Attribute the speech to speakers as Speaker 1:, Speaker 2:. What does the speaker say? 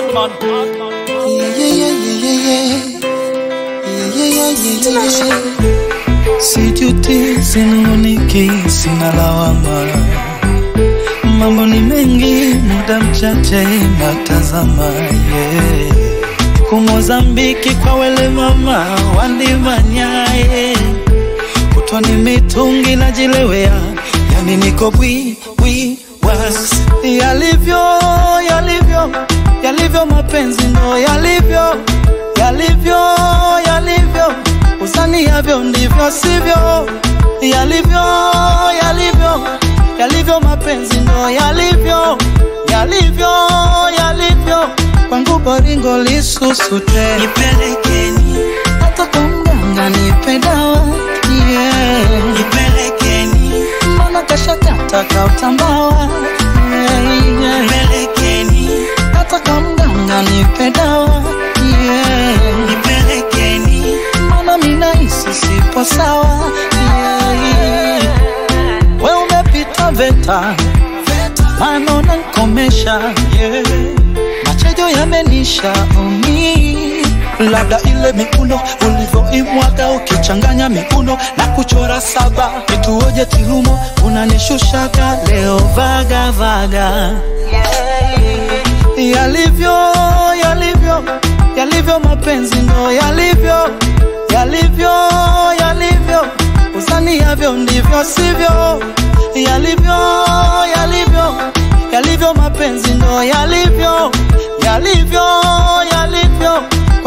Speaker 1: Badman.
Speaker 2: Yeah, yeah, yeah, yeah, yeah. Yeah, yeah, yeah, yeah, yeah. Sijuti, sinunguniki, sina lawama. Mambo ni mengi, muda mchache natazama. Yeah. Kumozambiki kwa wele mama wandimanyaye kutwa ni mitungi najilewea, yani niko bwi bwi was yalivyo yalivyo yalivyo mapenzi ndo yalivyo yalivyo yalivyo usani yavyo ndivyo sivyo yalivyo yalivyo yalivyo mapenzi ndo yalivyo yalivyo yalivyo kwangu boringo lisusute
Speaker 3: Nipelekeni,
Speaker 2: hata kwa mganga nipe dawa yeah.
Speaker 3: nipelekeni,
Speaker 2: mbona kashakata kautambawa yeah, yeah.
Speaker 3: nipelekeni,
Speaker 2: hata kwa mganga nipe dawa yeah.
Speaker 3: nipelekeni,
Speaker 2: mbona minahisi sipo sawa yeah. we umepita veta mano nankomesha yeah. machejo yamenisha umi labda ile miuno ulivyoimwaga ukichanganya miuno na kuchora saba nituoje tilumo unanishushaga leo vaga vaga yalivyo yalivyo yalivyo mapenzi ndo yalivyo yalivyo yalivyo usani yavyo ndivyo sivyo yalivyo yalivyo yalivyo mapenzi ndo yalivyo yalivyo yalivyo